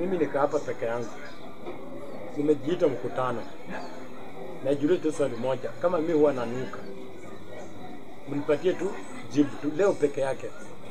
mimi nikaa hapa peke yangu, nimejiita mkutano, najiuliza tu swali moja, kama mi huwa nanuka, mnipatie tu jibu tu leo peke yake.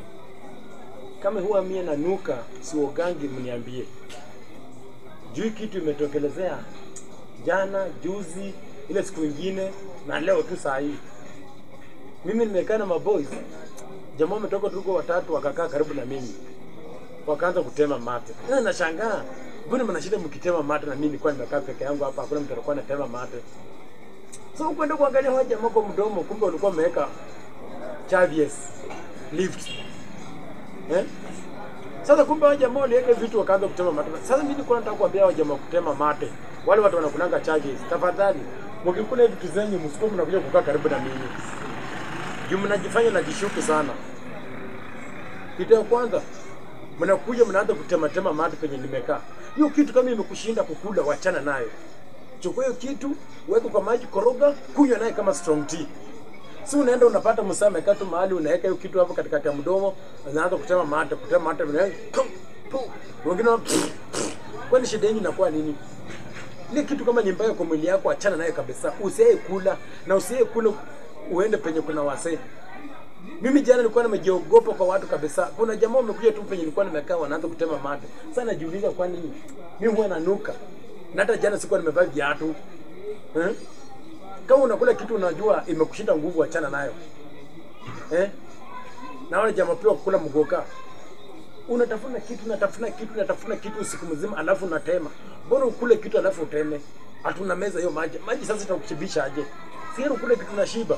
Kama huwa mie nanuka, siogangi, mniambie juu hii kitu imetokelezea jana, juzi, ile siku ingine na leo tu saa hii. Mimi nimekaa na maboys, jamaa wametoka tuko watatu, wakakaa karibu na mimi, wakaanza kutema mate. Na nashangaa mbona mnashinda mkitema mate na mimi nilikuwa nimekaa peke yangu hapa, hakuna mtu alikuwa anatema mate. So kwenda kuangalia hawa jamaa kwa mdomo, kumbe walikuwa wameweka Chavies lift eh? Sasa kumbe hao jamaa waliweka vitu wakaanza kutema mate. Sasa mimi nilikuwa nataka kuambia hao jamaa kutema mate, wale watu wanakunanga charges, tafadhali mkikula vitu zenyu msikuwe mnakuja kukaa karibu na mimi, juu mnajifanya najishuku sana. Kitu ya kwanza mnakuja mnaanza kutematema mate penye nimekaa. Hiyo kitu kama imekushinda kukula, wachana nayo. Chukua hiyo kitu, weka kwa maji, koroga, kunywa naye kama strong tea. Si unaenda unapata msaa amekaa tu mahali unaweka hiyo kitu hapo katikati ya mdomo, unaanza kutema mate, kutema mate, vile pum, pum. wengine wa- kwani shida yenu inakuwa nini? Ile kitu kama ni mbaya kwa mwili yako, achana nayo kabisa. Usiye kula na usiye kula uende penye kuna wasee. Mimi jana nilikuwa nimejiogopa kwa watu kabisa. Kuna jamaa wamekuja tu penye nilikuwa nimekaa wanaanza kutema mate. Sasa najiuliza kwa nini? Mimi huwa nanuka. Na hata jana sikuwa nimevaa viatu. Eh? Kama unakula kitu unajua imekushinda nguvu, achana nayo. Eh? Na wale jamaa pia kukula mgoka. Unatafuna kitu, unatafuna kitu, unatafuna kitu usiku mzima alafu unatema. Mbona ukule kitu alafu uteme? Hatuna meza hiyo maji. Maji sasa itakushibisha aje? Si heri ukule kitu na shiba.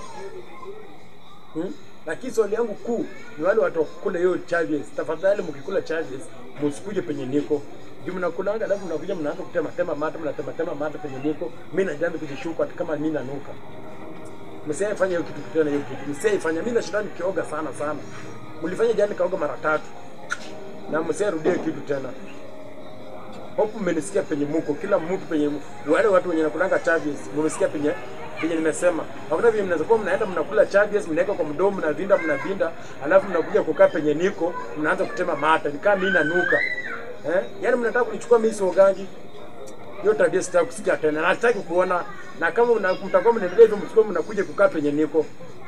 Hmm? Lakini swali yangu kuu ni wale watu wakukula hiyo charges. Tafadhali mkikula charges, msikuje penye niko. Juu mnakulanga alafu mnakuja mnaanza kutema tema mate, mnatema tema mate penye niko. Mimi najaanza kujishuku hata kama mimi nanuka. Msiaifanya hiyo kitu tena hiyo kitu. Msiaifanya. Mimi nashinda nikioga sana sana. Mlifanya jana nikaoga mara tatu. Na msiarudie kitu tena. Hope mmenisikia penye muko, kila mtu penye wale watu wenye nakulanga charges, mmesikia penye penye nimesema. Hakuna vile mnaweza kuwa mnaenda mnakula charges, mnaweka kwa mdomo, mnavinda mnavinda, alafu mnakuja kukaa penye niko, mnaanza kutema mata, ni kama mimi nanuka. Eh? Yaani mnataka kunichukua mimi siogangi. Hiyo tabia sitaki kusikia tena. Na sitaki kuona na kama mna- mtakuwa mnaendelea hivyo msikuwa mnakuja kukaa penye niko.